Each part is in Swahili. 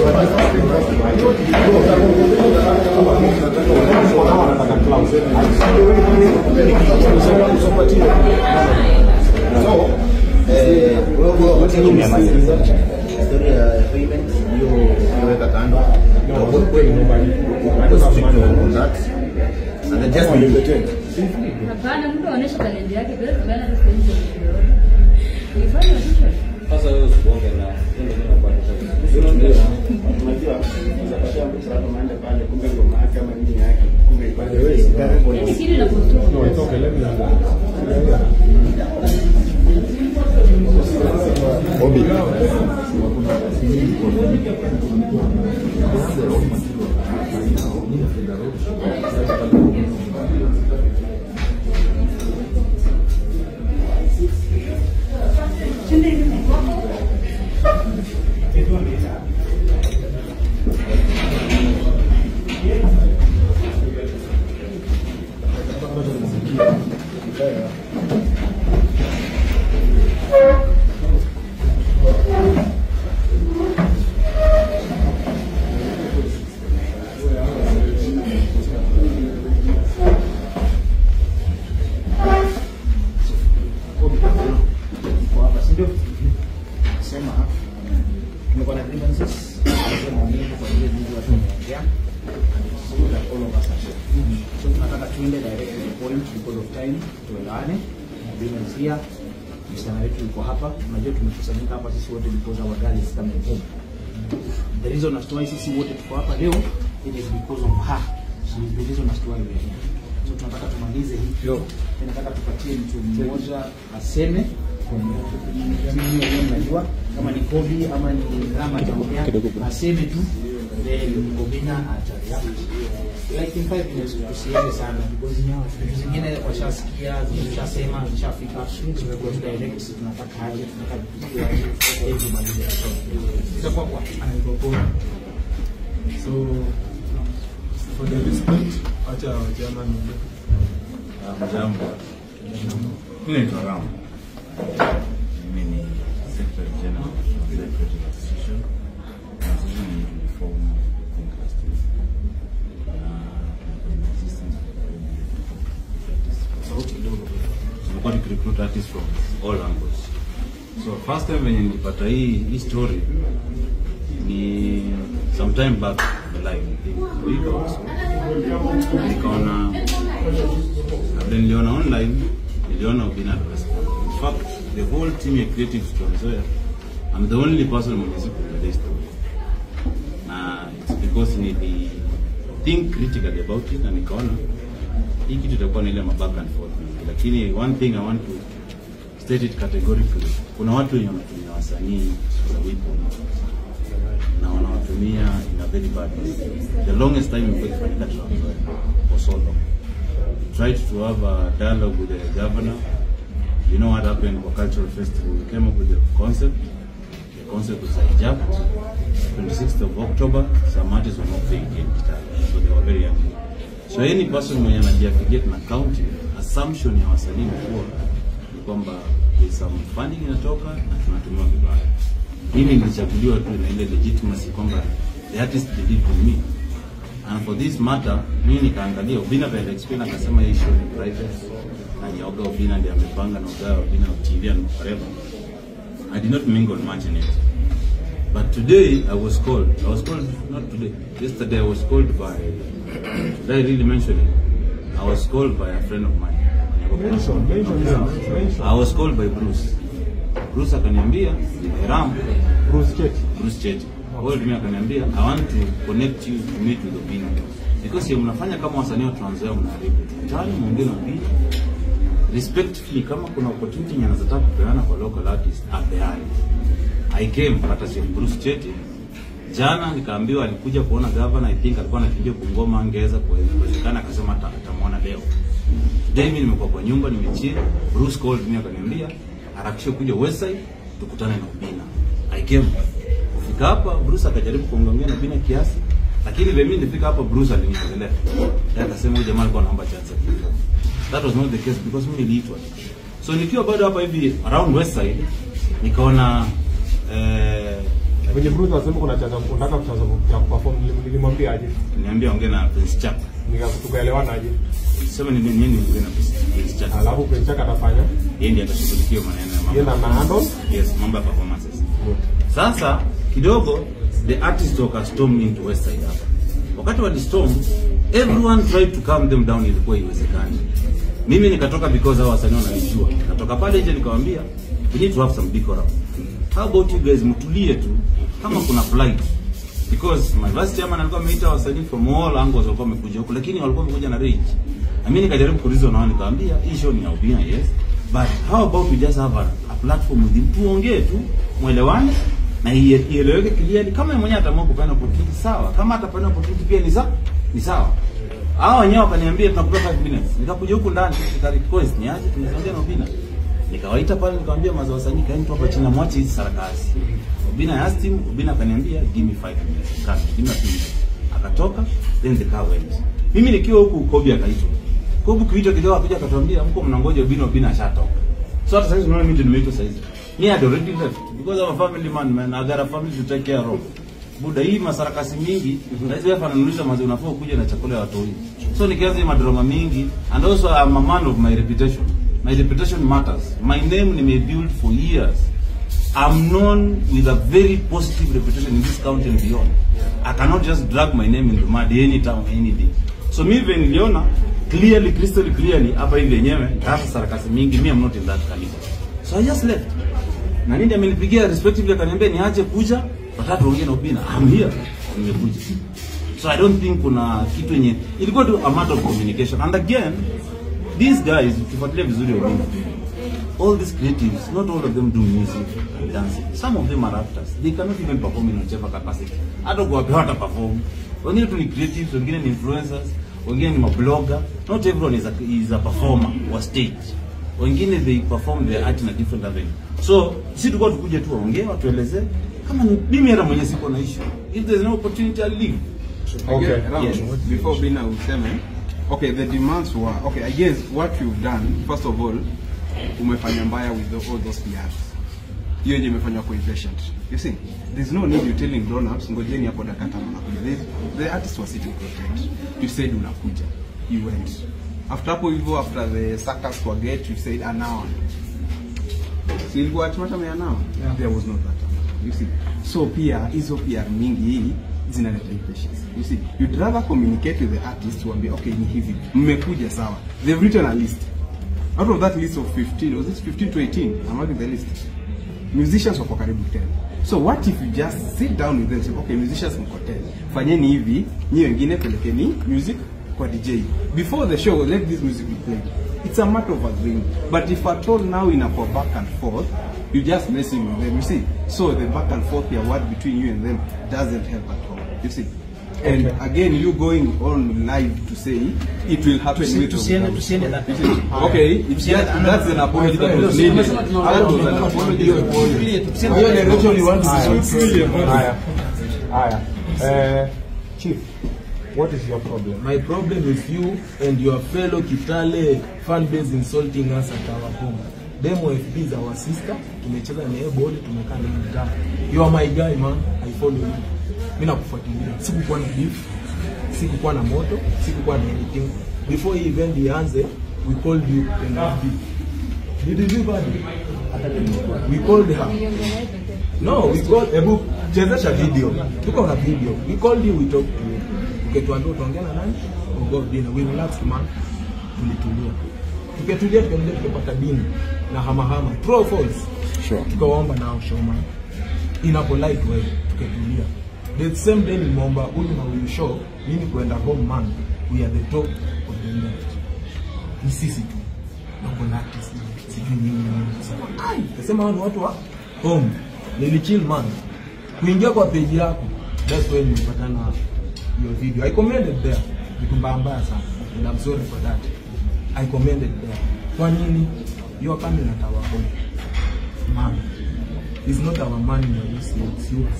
So, eh, wewe wote umemaliza story ya payment hiyo unaweka kando. Na wewe kweli uko strict on that. And then just Hapana, mtu aoneshe talenti yake bila kubana hata sehemu yoyote. Ifanye official. Sasa wewe usibonge na ndio ndio kwa Unajua, unaweza kupata mtu sana maana pale kumbe ngoma yake ama nini yake kumbe ipate wewe. Yaani kitu inapotoka. Kwa hapa, si ndio? Sema tumekuwa na grievances, tumesema nini kwa ile jinsi watu wameongea. And it's good that all of us are here. So tunataka tuende direct to the point because of time, tuelewane. Agreements here. Msichana wetu yuko hapa. Unajua tumekusanyika hapa sisi wote because our girl is coming home. The reason as to why sisi wote tuko hapa leo it is because of her. She is the reason as to why we are here. So tunataka tumalize hii. Tunataka tupatie mtu mmoja aseme mimi mwenyewe najua kama ni Kobi ama ni Rama ataongea aseme tu then Obina atareact like in five minutes tusiende sana because vitu zingine washasikia zimeshasema zishafika tumekuwa tu direct tunataka aje tunataka kupitia ili tumalize itakuwa kwa So, for the respect, acha wajana niende. Jambo. Mimi naitwa Ram. Mimi ni Secretary General of the Creative Association. Na sisi ni reform Think Last Year. Na tumekuwa in existence for sauti kidogo tumekuwa tukirecruit artists from all angles. So first time venye nilipata hii hii story ni sometime back in the live I think a week or so. Nikaona na vile niliona online niliona Obina respond. In fact the whole team ya creative Trans Nzoia I'm the only person mwenye siku this story. Na it's because nili think critically about it na nikaona hii kitu itakuwa na ile maback and forth mingi. lakini one thing I want to state it categorically kuna watu wenye wanatumia wasanii as a weapon na wanawatumia in a very bad way the longest time imekuwa ikifanyika Trans Nzoia for so long tried to have a dialogue with the governor you know what happened for cultural festival we came up with the concept the concept was hijacked 26th of October some artists were not paying in so they were very angry So any person mwenye anajiaffiliate na county, assumption ya wasanii kuwa ni kwamba there's some funding inatoka na tunatumiwa vibaya. Hili lilichaguliwa tu na ile legitimacy kwamba the artist did it for me. And for this matter, mimi nikaangalia Obina vile explain akasema hii show ni private na ni Oga Obina ndiye amepanga na Oga Obina of TV and forever. I did not mingle much in it. But today I was called. I was called not today. Yesterday I was called by. Should I really mention it? I was called by a friend of mine. Mention, mention, yeah, mention. I was called by Bruce. Bruce akaniambia, Ram, Bruce Cheti. Bruce Cheti. Called me akaniambia, I want to connect you to meet with Obina. Because ya mnafanya kama wasanii wa Trans Nzoia mnaharibu. Tayari muongee na Obina. Respectfully kama kuna opportunity yenye anazataka kupeana kwa local artist, apeane. I came hata si Bruce Cheti. Jana nikaambiwa alikuja kuona governor, I think alikuwa anakimbia Bungoma, angeweza kuwezekana, akasema ata- atamwona leo. Today mimi nimekuwa kwa nyumba nimechill. Bruce called me akaniambia harakisha kuja Westside tukutane na Obina. I came. Kufika hapa Bruce akajaribu kuongea na Obina kiasi, lakini vile mimi nilifika hapa Bruce aliniongelea. Yeye akasema huyu jamaa alikuwa anaomba chance ya kifo. That was not the case because mimi niliitwa. So nikiwa bado hapa hivi around Westside nikaona eh, Venye Bruce anasema kuna chaza unataka kuchaza cha kuperform nilim- nilimwambia aje. Niambia ongea na Prince Chaka. Nika tukaelewana aje. Sema ni nini nini ongea na Prince Chaka. Alafu Prince Chaka atafanya Yeye ndiye atashughulikia maneno ya mambo. yeye na na handle. Yes, mambo ya performances. Sasa kidogo the artist wakastorm into West Side hapa. Wakati wa storm everyone tried to calm them down, ilikuwa iwezekani. Mimi nikatoka because hao wasanii wananijua. Nikatoka pale nje nikamwambia we need to have some decorum. How about you guys mtulie tu kama kuna flight because my vice chairman alikuwa ameita wasanii from all angles walikuwa wamekuja huku, lakini walikuwa wamekuja na rage. Na mimi nikajaribu kuuliza nao, nikamwambia hii show ni ya Ubina, yes but how about we just have a, a platform with him, tuongee tu, mwelewane na ie- ieleweke clearly. Kama yeye mwenyewe ataamua kupeana opportunity sawa, kama atapeana opportunity pia ni sawa, ni sawa. Hao wenyewe wakaniambia tunakupa 5 minutes. Nikakuja huku ndani nika request niaje tunaongea na Ubina. Nikawaita pale nikamwambia mazao wasanii kaeni tu hapa chini na mwache hizi sarakasi. Ubina asked him, Ubina akaniambia give me 5 minutes. Kama give me a few minutes. Akatoka then the car went. Mimi nikiwa huku Kobe akaitwa. Kobe kuitwa kidogo akaja akatuambia mko mnangoja Ubina Ubina ashatoka. So hata sasa unaona mimi ndio nimeitwa sasa hivi. Me had already left because I'm a family man man. I got a family to take care of. Buda hii masarakasi mingi, sasa hapa ananulisha mazi unafaa kuja na chakula ya watoi. So nikianza hii madrama mingi and also I'm a man of my reputation. My reputation matters. My name nimebuild for years. I'm known with a very positive reputation in this county and beyond. I cannot just drag my name in the mud any time, any day. So mi vile niliona clearly, crystal clearly hapa hivi yenyewe hasa sarakasi mingi, me I'm not in that caliber. So I just left. Na nini amenipigia respectively akaniambia niache kuja, watatu tuongee na Ubina. I'm here. Nimekuja. So I don't think kuna kitu yenye ilikuwa tu a matter of communication. And again, these guys ukifuatilia vizuri Ubina all these creatives, not all of them do music and dancing. Some of them are actors. They cannot even perform in whichever capacity. Hata kuwapea hata perform. Wengine tu ni creatives, wengine ni influencers, wengine ni mablogger. Not everyone is a, is a performer wa stage. Wengine they perform their art in a different avenue. So, si tulikuwa tukuje tu waongee, watuelezee kama ni mimi hata mwenyewe siko na issue. If there's no opportunity I'll leave. Okay. Ram, Yes. Before Bina useme, okay, the demands were, okay, I guess what you've done, first of all, umefanya mbaya with the, all those PRs. Hiyo yenye imefanywa kwa impatient. You see, there's no need you telling grown ups, ngojeni hapo dakika tano nakuja. There's- The artists were sitting content. You said unakuja. You went. After hapo hivyo, after the circus were get, you said an hour. So ilikuwa ultimatum ya now. There was not that amount. You see. So pia hizo pia mingi hii zinaleta impatience. You see, you'd rather communicate with the artist waambie okay ni hivi. Mmekuja sawa. They've written a list. Out of that list of 15, was it 15 to 18? I'm having the list. Musicians wako karibu 10. So what if you just sit down with them and say, okay, musicians mko 10. Fanyeni hivi, nyi wengine pelekeni music kwa DJ. Before the show, let this music be played. It's a matter of agreeing. But if at all now in a for back and forth, you just messing with them. You see, so the back and forth, your word between you and them doesn't help at all. You see. And Okay. again, you going on live to say it will happen Tusi- with tusiende them. tusiende that You see, Okay, if that, that's an apology that was needed. That was an apology that was needed. Hiyo direction you want to see. Haya. Haya. Eh, Chief, what is your problem? My problem with you and your fellow Kitale fan base insulting us at our home. Demo FB is our sister. Tumecheza naye boli, tumekaa naye mtaa. You are my guy man. I follow you. Mimi nakufuatilia. Sikukuwa na beef. Sikukuwa na moto. Sikukuwa na anything. Before hii event ianze, we called you and FB. Did you leave her? We called her. No, we called Ebu chezesha video. Tuko na video. We called you, we talked to you. Ukituambia utaongea na nani? We go dinner. We relaxed man. Tulitulia. Tuketulia tukaendelea tukapata dini na hamahama. True or false? Sure. Tukawaomba nao showman. In a polite way. Tuketulia. The same day nimeomba huyu na huyu show mimi kuenda home man. We are the top of the industry. Ni sisi tu. Na kuna artist sijui nini nini. Sema ai, kasema hao ni watu wa home. Nilichill man. Kuingia kwa page yako. That's when nilipatana your video. I commented there. Vitu mbaya mbaya sana. And I'm sorry for that. I commented there. Kwa nini? You are coming at our home. Man. It's not our money you're using, it's yours.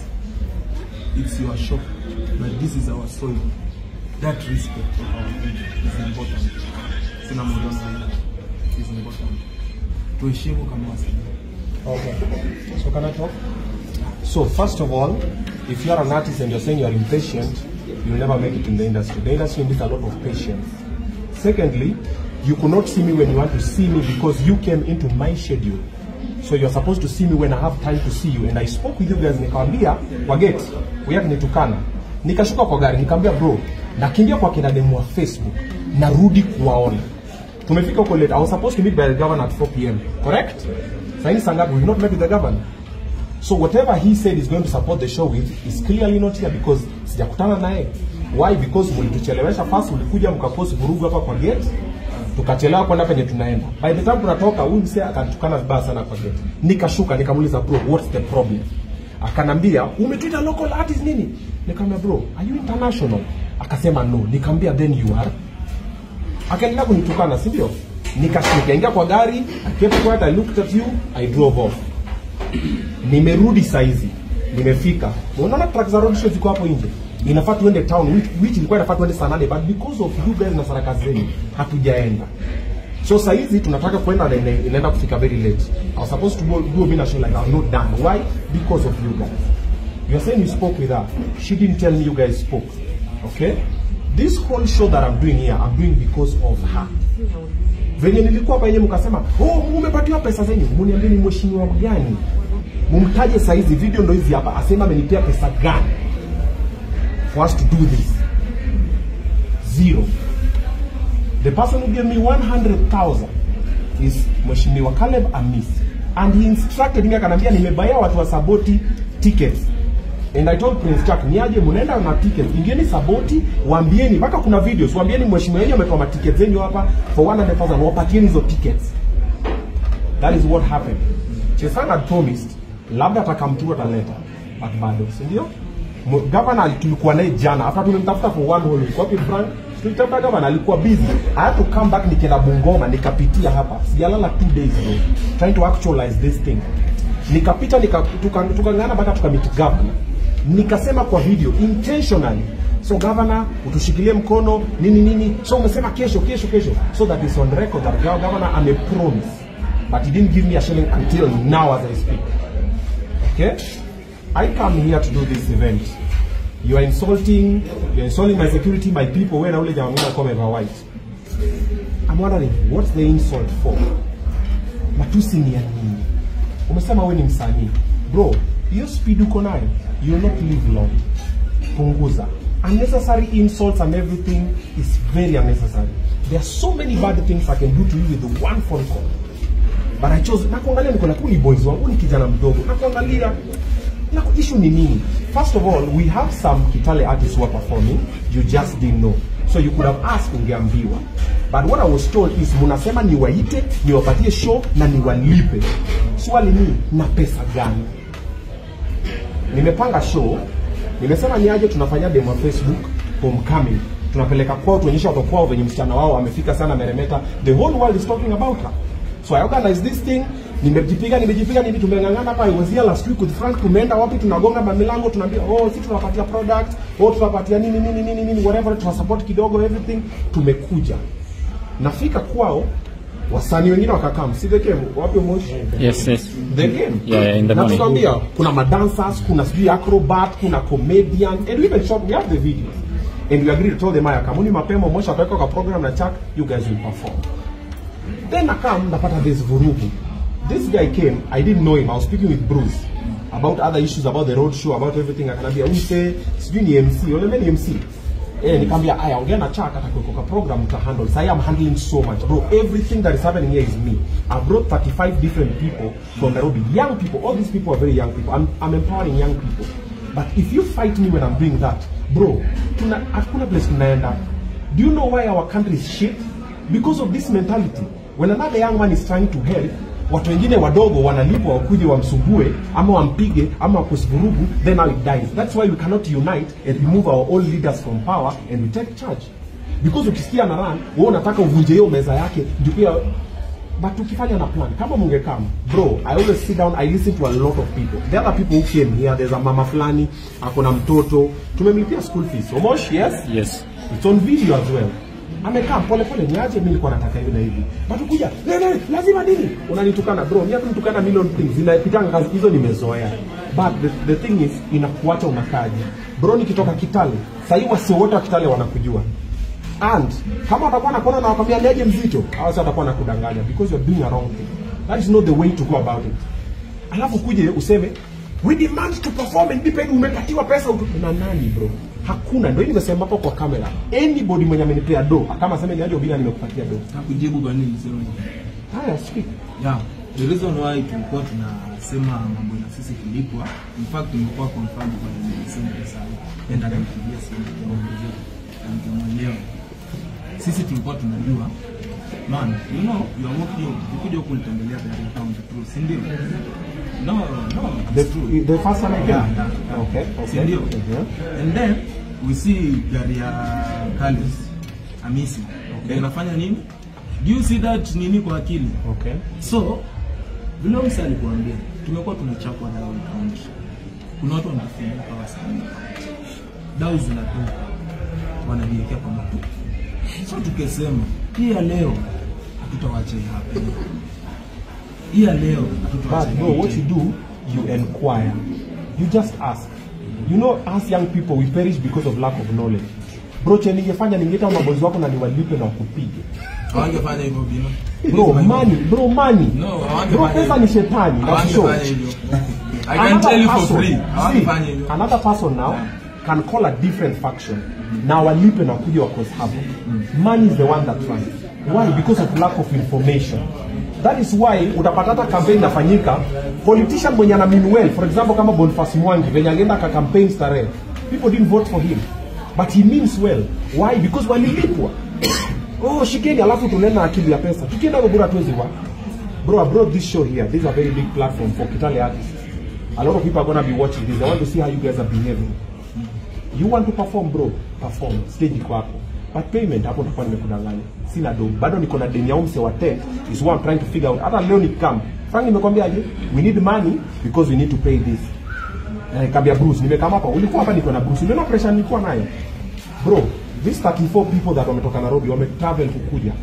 It's your shop. But this is our soil. That respect of our people is important. Sina modona hiyo. Is important. Tuheshimu kama wasanii. Okay. So can I talk? So first of all, if you are an artist and you're saying you're impatient, you'll never make it in the industry. The industry needs a lot of patience. Secondly, you could not see me when you want to see me because you came into my schedule. So you're supposed to see me when I have time to see you. And I spoke with you guys nikawambia kwa gate, wewe nitukana. Nikashuka kwa gari nikamwambia bro, nakimbia kwa kina demu wa Facebook, narudi kuwaona. Tumefika huko late. I was supposed to meet by the governor at 4 p.m. Correct? Saini sangapi? We've not met with the governor. So whatever he said is going to support the show with is clearly not here because sijakutana naye. Why? Because mlituchelewesha first, ulikuja mkapost vurugu hapa kwa gate, tukachelewa kwenda penye tunaenda. By the time tunatoka, huyu msee akatukana vibaya sana kwa gate. Nikashuka nikamuuliza bro, what's the problem? Akanambia umetuita local artist nini? Nikamwambia bro, are you international? Akasema no. Nikamwambia then you are. Akaendelea kunitukana, si ndio? Nika- Nikaingia kwa gari, I kept quiet, I looked at you, I drove off nimerudi saizi nimefika unaona truck za road show ziko hapo nje inafaa tuende town which, which ilikuwa inafaa tuende saa nane but because of you guys na sarakasi zenu hatujaenda so saizi tunataka kwenda na ina- inaenda kufika very late I was supposed to go, do a mina show like I'm not done why because of you guys you are saying you spoke with her she didn't tell me you guys spoke okay this whole show that I'm doing here I'm doing because of her venye nilikuwa hapa yenyewe mkasema oh umepatiwa pesa zenyu muniambie ni mheshimiwa gani mumtaje saizi video ndo hizi hapa asema amenipea pesa gani for us to do this zero the person who gave me 100000 is mheshimiwa Caleb Amis and he instructed me akanambia nimebaia watu wa saboti tickets and I told Prince Chuck niaje mnaenda na tickets ingieni saboti waambieni mpaka kuna videos waambieni mheshimiwa yeye ametoa matickets zenyu hapa for 100000 wapatieni hizo tickets that is what happened Chesang had promised labda atakamtu ataleta but bado si ndio Mu- governor tulikuwa naye jana after tumemtafuta for one whole week wapi Frank tulitafuta governor alikuwa busy I had to come back nikienda Bungoma nikapitia hapa sijalala two days bro trying to actualize this thing nikapita nika tukangana tuka tukang'ana mpaka tukamit governor nikasema kwa video intentionally so governor utushikilie mkono nini nini so umesema kesho kesho kesho so that is on record that governor amepromise but he didn't give me a shilling until now as I speak Okay? I come here to do this event. You are insulting, you are insulting my security, my people. When I only come over white. I'm wondering, what's the insult for? Matusi ni ya nini? Umesema wewe ni msanii. Bro, hiyo speed uko nayo, you will not live long. Punguza. Unnecessary insults and everything is very unnecessary. There are so many bad things I can do to you with one phone call but I chose nakuangalia niko na kuni boys wangu ni kijana mdogo nakuangalia na issue ni nini first of all we have some Kitale artists who are performing you just didn't know so you could have asked ungeambiwa but what I was told is munasema niwaite niwapatie show na niwalipe swali ni na pesa gani nimepanga show nimesema niaje tunafanya demo ya facebook homecoming tunapeleka kwao tuonyesha watoto kwao venye msichana wao amefika sana meremeta the whole world is talking about her so i organize this thing nimejipiga nimejipiga nini tumeng'ang'ana hapa I was here last week with Frank tumeenda wapi tunagonga mamilango tunaambia oh si tunapatia product oh tunapatia nini nini nini nini whatever tunasupport kidogo everything tumekuja nafika kwao wasanii wengine wakakaa msiveke wapi moshi Yes, yes. the game Yeah, yeah, in the na morning. tukaambia kuna madancers kuna sijui acrobat kuna comedian and we even shot we have the videos and we agreed to tell them haya kamuni mapema mwisho ataweka kwa program na chak you guys will perform then akam napata this vurugu this guy came i didn't know him i was speaking with bruce about other issues about the road show about everything akanambia umse sijui ni mc unaambia ni mc Eh, nikamwambia aya ongea na chak atakuweka kwa program uta handle sai i'm handling so much bro everything that is happening here is me i brought 35 different people from nairobi young people all these people are very young people i'm, I'm empowering young people but if you fight me when i'm doing that bro tuna hakuna place tunaenda do you know why our country is shit because of this mentality when another young man is trying to help watu wengine wadogo wanalipwa wakuje wamsumbue ama wampige ama wakusivurugu then now it dies that's why we cannot unite and remove our old leaders from power and we take charge because ukisikia na run wewe unataka uvunje hiyo meza yake ndio pia but ukifanya na plan kama mungekam bro i always sit down i listen to a lot of people the other people who came here there's a mama fulani ako na mtoto tumemlipia school fees omosh yes Yes. it's on video as well amekaa pole pole niaje mimi nilikuwa nataka hivi na hivi but kuja "Ne, ne, lazima nini unanitukana bro mimi hata nitukana million things zinapitanga kazi hizo nimezoea but the, the thing is inakuacha unakaje bro nikitoka kitale sahii wasio wote wa kitale wanakujua and kama watakuwa nakona na wakwambia niaje mzito au sasa watakuwa nakudanganya because you're doing a wrong thing that is not the way to go about it alafu kuje useme we demand to perform and be paid umepatiwa pesa utu... na nani bro hakuna ndio nimesema hapo kwa kamera anybody mwenye amenipea do kama aseme niaje bila nimekupatia do Nakujibu kwa nini niseme hivyo? haya speak Yeah, the reason why tulikuwa tunasema mambo na sisi kulipwa, in fact nimekuwa confirmed kwa nimesema pesa enda kanipigia simu kuongezea na nikamwelewa. Sisi tulikuwa tunajua man, you know, you are working, ukikuja huku ulitembelea gari town the truth, si ndio? No, no, the, it's true. the first time I Yeah, came yeah. okay Si okay ndio? Mhm. And then we see gari ya Kalis Amisi. Okay. Inafanya nini? Do you see that nini kwa akili? okay So vile msa alikuambia, tumekuwa tunachapwa dau kaunti. Kuna watu wanafunguka wasanii, dau zinatoka, wanajiwekea kwa matu. So tukesema hii ya leo hatutawacha hii hapa, hii ya leo hatutawacha But bro, hii what you ije. do, you inquire. You just ask. You know, as young people, we perish because of lack of knowledge. Bro, che ningefanya ningeita mabozi wako na niwalipe na wakupige. Hawangefanya hivyo bino. Bro, money, bro, money. No, hawangefanya Bro, pesa hivyo. ni shetani. That's sure. Hawangefanya hivyo. I can tell you for free. Hawangefanya see, hivyo. another person now can call a different faction. Na walipe na kuja wakos hapo. Money is the one that runs. Why? Because of lack of information. That is why utapata hata campaign inafanyika politician mwenye ana mean well, for example kama Boniface Mwangi venye alienda ka campaign starehe. People didn't vote for him. But he means well. Why? Because walilipwa. oh, shikeni alafu tunena akili ya pesa. Tukienda Rubura tuwezi wa. Bro, I brought this show here. This is a very big platform for Kitale artists. A lot of people are gonna be watching this. They want to see how you guys are behaving. You want to perform bro, perform. Stage iko hapo. But payment hapo nitakuwa nimekudanganya. Sina do. Bado niko na deni ya umse wa tech is what I'm trying to figure out. Hata leo nikam. Frank nimekwambiaje? We need money because we need to pay this. Na nikamwambia Bruce, nimekama hapa. Ulikuwa hapa niko na Bruce. Unaona pressure nilikuwa nayo. Bro, these 34 people that wametoka Nairobi wame travel kukuja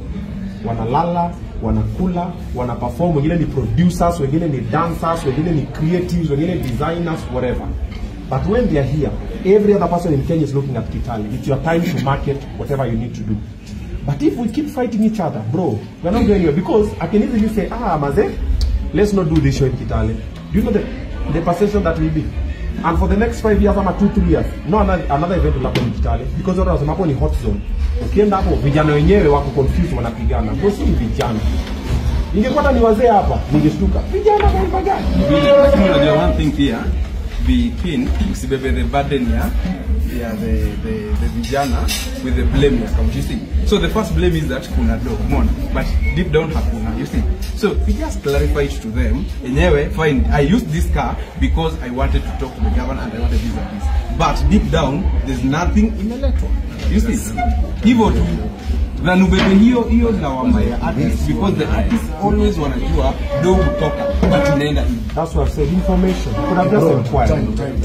wanalala wanakula wana perform wengine ni producers wengine ni dancers wengine ni creatives wengine designers whatever but when they are here every other person in kenya is looking at kitale it's your time to market whatever you need to do but if we keep fighting each other bro we're not going anywhere because i can easily say ah maze let's not do this show in kitale do you know the, the perception that will be and for the next five years ama two three years no another, another event will happen in kitale because watu wanasema hapo ni hot zone ukienda hapo vijana wenyewe wako confused wanapigana bro si ni vijana ingekuwa hata ni wazee hapa ningeshtuka vijana kwa gani Lakini unajua one thing here be keen usibebe the burden ya ya the, the, the vijana with the blame ya county you see so the first blame is that kuna do umeona but deep down hakuna you see so we just clarify it to them enyewe fine i used this car because i wanted to talk to the governor and i wanted this and this but deep down there's nothing imeletwa you see hivyo tu na nubebe hiyo hiyo lawama ya artist because the artist always wanajua do kutoka but inaenda hivi that's what i said information you could have just inquired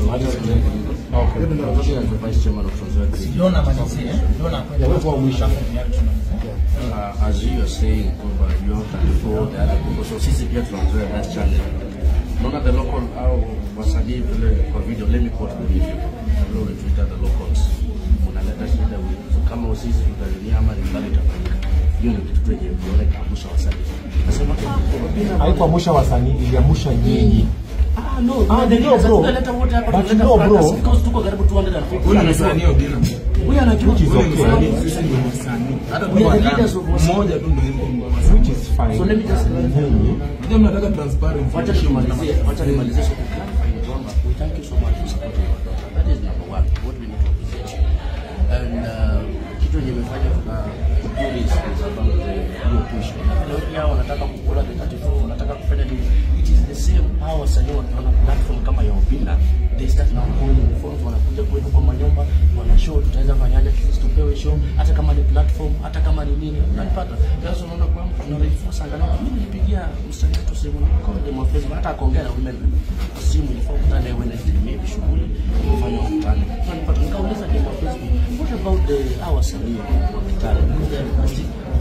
uh, as you are saying kwamba you have to follow the other people so sisi pia tunazoea that channel unaona the local au wasanii vile kwa video let me quote the video vile ulituita the locals unaleta shida with so kama sisi tutalinia ama ringali itafanyika hiyo ni kitu tu yenye unaona ikaangusha wasanii nasema kwa haikuamusha wasanii iliamusha nyinyi Ah, no, Ah, the ndio, leaders, bro. tunaleta wote hapa, But tunaleta no, bro. fracas because tuko karibu 250. Huyu ni msanii Odina. Huyu anajua. Which is Huyu ni okay. msanii, sisi ndio wasanii. Hata We are the kama leaders of wasanii. mmoja tu ndio yuko wasanii. which is fine So let me just nyinyi Unajua mnataka transparency. wacha nimalizie wacha nimalizie so clarify ni kwamba we thank you so much for supporting our daughter that is number one what we need to appreciate you and uh, kitu yenye imefanya tuna do this is about the hiyo push na vile pia wanataka kukula the 34 wanataka kufanya nini it is the same hao wasanii wakiona platform kama ya Opina they start now calling phones wanakuja kwetu kwa manyumba wana show tutaweza fanyaje sisi tupewe show hata kama ni platform hata kama ni nini unanipata sasa unaona kwamba tuna reinforce angalau mimi nilipigia msanii wetu simu kwa demo Facebook hata akaongea na women simu ilikuwa kutana Wednesday maybe shughuli kufanya mkutano unanipata nikauliza demo Facebook what about the our wasanii wa Kitale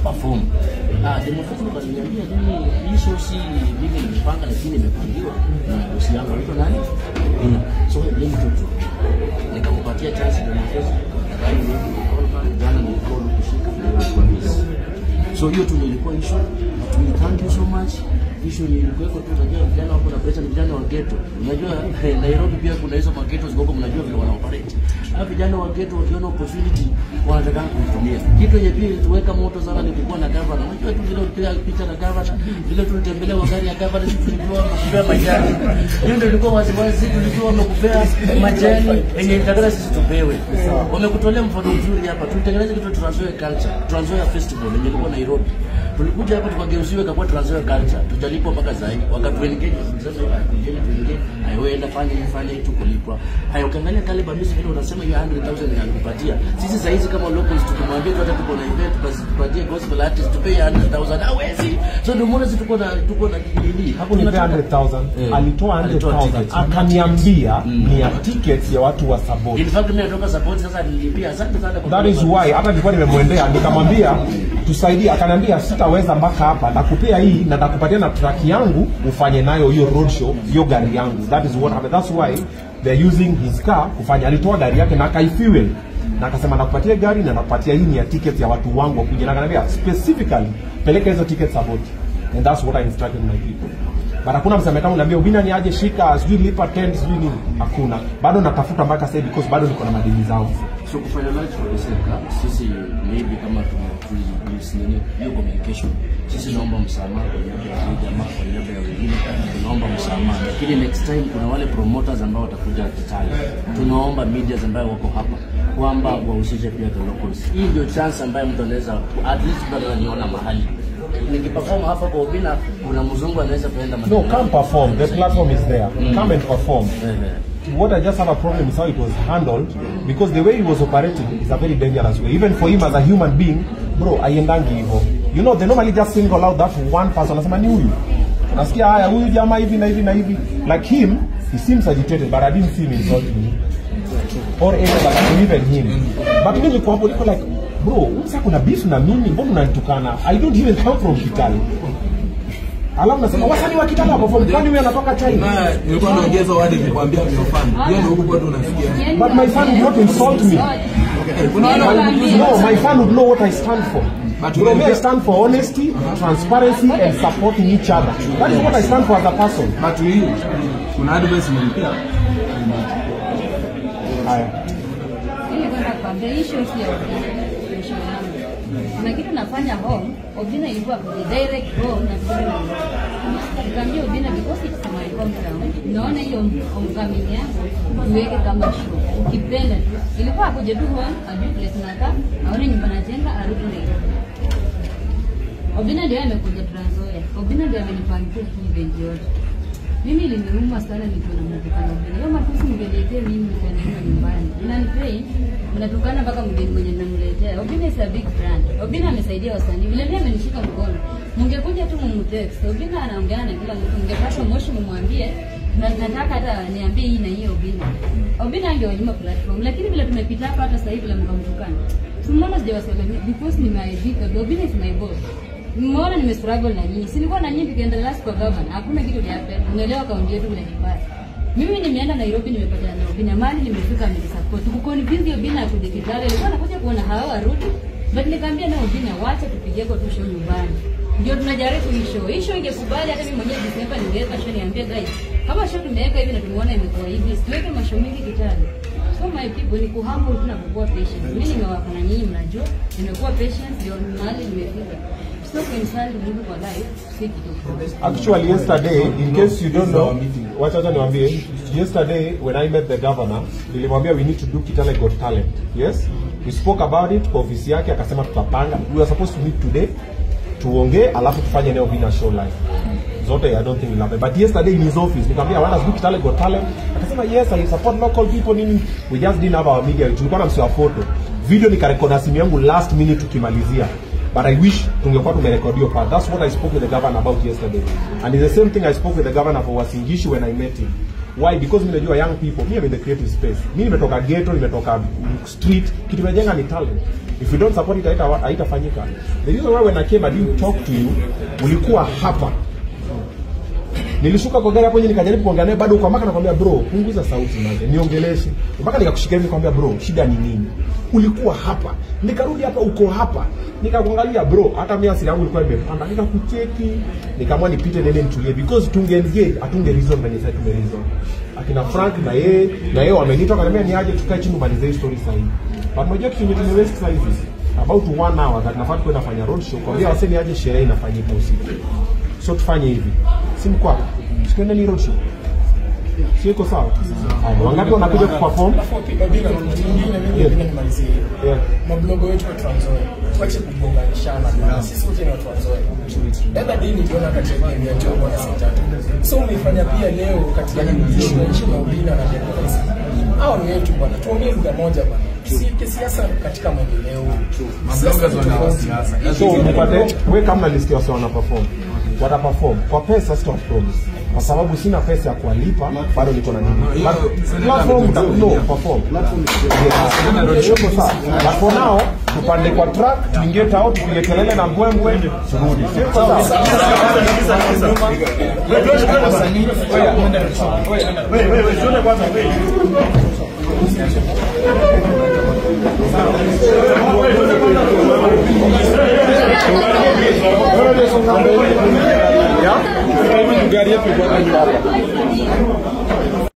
perform ah demo fulani wakaniambia mimi hii show si mimi nimepanga lakini imepangiwa na bosi yangu anaitwa nani Ina. so let me talk to you nikakupatia chance demo fulani nadhani ni call back jana ni call kushika na kwa busy so hiyo tu ndio ilikuwa issue we thank you so much issue ni ilikuwa tu unajua vijana wako na pressure ni vijana wa ghetto unajua eh, Nairobi pia kuna hizo maghetto ziko mnajua vile wana operate hawa vijana wa ghetto wakiona opportunity wanataka kuitumia kitu yenye pia tuweka moto sana ni kukuwa na governor unajua tu vile ulipiga picha na governor vile tulitembelea kwa gari ya governor sisi tulikuwa wamekupea majani hiyo ndio ilikuwa wasiwasi sisi tulikuwa wamekupea majani yenye itakana sisi tupewe wamekutolea mfano mzuri hapa tulitengeneza kitu Trans Nzoia culture Trans Nzoia festival yenye ilikuwa Nairobi tulikuja hapa tukageuziwa ikakuwa Trans Nzoia culture tujalipwa mpaka zaidi wakatuengage sasa kujeni tuengage hayo enda fanya hivi fanya hivi tukulipwa hayo ukiangalia kale bamisi vile unasema hiyo 100000 inakupatia sisi saa hizi kama locals tukimwambia tu hata tuko na event basi tupatie gospel artist tupe 100000 hawezi so ndio mbona sisi tuko na tuko na nini hapo nipea 100,000 Eh, alitoa alitoa 100,000 tickets. akaniambia ni ya tickets ya watu wa support in fact mimi natoka support sasa nilipia asante sana kwa that is why hata nilikuwa nimemwendea nikamwambia tusaidie akaniambia sitaweza mpaka hapa nakupea hii na nakupatia na track yangu ufanye nayo hiyo road show hiyo gari yangu that is what happened. that's why they're using his car kufanya alitoa gari yake na akaifuel na akasema nakupatia gari na nakupatia hii ni ya tickets ya watu wangu wakuja na akaniambia specifically peleka hizo tickets support and that's what I instructed my people but hakuna mseme kama unaambia ubina ni aje shika sijui lipa tent sijui nini hakuna bado natafuta mpaka sasa hivi because bado niko na madini zangu so kufanya live for the same club sisi maybe kama tumetulis nini hiyo communication sisi naomba msamaha kwa niaba ya hii jamaa kwa niaba ya wengine tunaomba msamaha lakini next time kuna wale promoters ambao watakuja Kitale tunaomba medias ambayo wako hapa kwamba wahusishe pia the locals hii ndio chance ambayo mtu anaweza at least mtu anaweza niona mahali nikiperform hapa kwa Ubina kuna mzungu anaweza kuenda No, come perform. The platform is there. Come and perform. What I just have a problem is how it was handled because the way he was operating is a very dangerous way. Even for him as a human being, bro, aiendangi hivyo. You know, they normally just single out that one person. Anasema ni huyu. Nasikia haya huyu jamaa hivi na hivi na hivi. Like him, he seems agitated, but I didn't see him insulting me. Or anybody, even him. But mimi niko hapo niko like, bro, sasa kuna beef na mimi, mbona unanitukana? I don't even come from Kitale. Alafu nasema wasanii wa Kitale wako from kwani wewe anatoka China? Na nilikuwa naongeza wadi nikwambia miofani. Hiyo ndio huko kwetu unasikia. But my fan would not insult me. Kuna wale wanakuja- No, my fan would know what I stand for. But you know, me, I stand for honesty, transparency, and supporting each other. That is what I stand for as a person. But hii kuna advice nilipia. Haya. Ili kwenda kuambia hii show si ya Obina, ni show yangu. Kuna kitu nafanya home, Obina ilikuwa kwenye direct home na vizuri na Nikamwambia Obina because it's my hometown. Naona hiyo homecoming yangu niweke kama show. Ukipenda tu. Ilikuwa akuje tu home, ajue place tunakaa, aone nyumba najenga, arudi Nairobi. Obina ndio amekuja Trans Nzoia. Obina ndio amenipangia hii event yote. Mimi iliniuma sana nikiona mnatukana Obina. Hiyo matusi mngeniletea mimi nikaenda nyumbani. Inanipei mnatukana mpaka mgeni mwenye namletea. Obina is a big brand. Obina amesaidia wasanii. Vile vile amenishika mkono. Mngekuja tu mumtext. Obina anaongea na kila mtu. Mngepata moshi mumwambie na nataka hata niambie hii na hiyo Obina. Obina angewanyima platform. Lakini vile tumepita hapa hata sasa hivi vile mkamtukana. Tumeona sijawasalimia because nimeaibika. Obina is my boss. Mmeona nime struggle na nyinyi. Si nilikuwa na nyinyi tukienda last kwa governor. Hakuna kitu happen. Unaelewa kaunti yetu vile kibaya. Mimi nimeenda Nairobi nimepatana na Obina mali nimefika mnisupport. Kuconvince Obina akuje Kitale. Alikuwa anakuja kuona hawa warudi. But nikamwambia na Obina wacha tupige kwa tu show nyumbani. Ndio tunajaribu hii show. Hii show ingekubali hata mimi mwenyewe Desemba ningeweka show niambie guys. Kama show tumeweka hivi na tumeona imekuwa hivi. Siweke mashow mengi Kitale. So my people ni kuhumble tu na kukuwa patient. Mimi nimewapa na nyinyi mnajua. Nimekuwa patient ndio mahali nimefika. So kuinsult mtu kwa life si kitu. Actually, yesterday, in case you don't know, wacha wacha niwaambie, yesterday when I met the governor, nilimwambia we need to do Kitale Got Talent. Yes? We spoke about it kwa ofisi yake, akasema tutapanga. We were supposed to meet today, tuongee, alafu tufanye leo Vina show live. Zote I don't think will happen. But yesterday in his office, nikamwambia why does do Kitale Got Talent? Akasema yes, I support local people nini. We just didn't have our media. Tulikuwa na msiwa photo. Video nikarekodi na simu yangu last minute tukimalizia. But I wish tungekuwa tumerekodi hiyo part. That's what I spoke with the governor about yesterday. And it's the same thing I spoke with the governor for Wasingishu when I met him. Why? Because mimi najua young people, mimi I'm in the creative space. Mimi nimetoka ghetto, nimetoka street, kitu nimejenga ni talent. if you don't support it haita- haitafanyika the reason why when I came I didn't talk to you ulikuwa hapa nilishuka kwa gari hapo nje nikajaribu kuongea naye bado uko mpaka nakwambia bro punguza sauti manze niongeleshe mpaka nikakushika hivi nikamwambia bro shida ni nini ulikuwa hapa nikarudi hapa uko hapa nikakuangalia bro hata mimi asili yangu ilikuwa imepanda nikakucheki nikaamua nipite nene nitulie because tungeengage hatunge reason venye sasa tume reason akina Frank na yeye na yeye wameniita wakaniambia ni aje tukae chini tumalize hii story sasa hivi but unajua kitu yenye tume waste sasa hivi about one hour that nafaa tukwenda fanya road show kwa wasee ni aje sherehe inafanyika usiku so tufanye hivi si mko hapa tukaenda ni road show sio iko sawa Haya, wangapi wanakuja kuperform Obina, kitu kingine mimi Yeah. napenda nimalizie. Yeah. Mablogo wetu wa Trans Nzoia, tuache kugonganishana bwana. Sisi wote ni watu wa Nzoia. Dada dini niliona katika game ya Jogo na Sitatu. So umeifanya pia leo katika issue ya issue ya Obina na demokrasia. Hao ni wetu bwana. Tuongee lugha moja bwana. Tusiweke siasa katika maendeleo. Siasa ni tofauti. so mpate we kama list ya wase wana perform wata perform kwa pesa sita promise kwa sababu sina pesa ya kuwalipa bado niko na nini But platform ta- no perform Yes. Yuko sawa but for now tupande kwa track tuingie tao tupige kelele na mbwembwe turudi Sio sawa Yeah? Gari yetu iko hapa.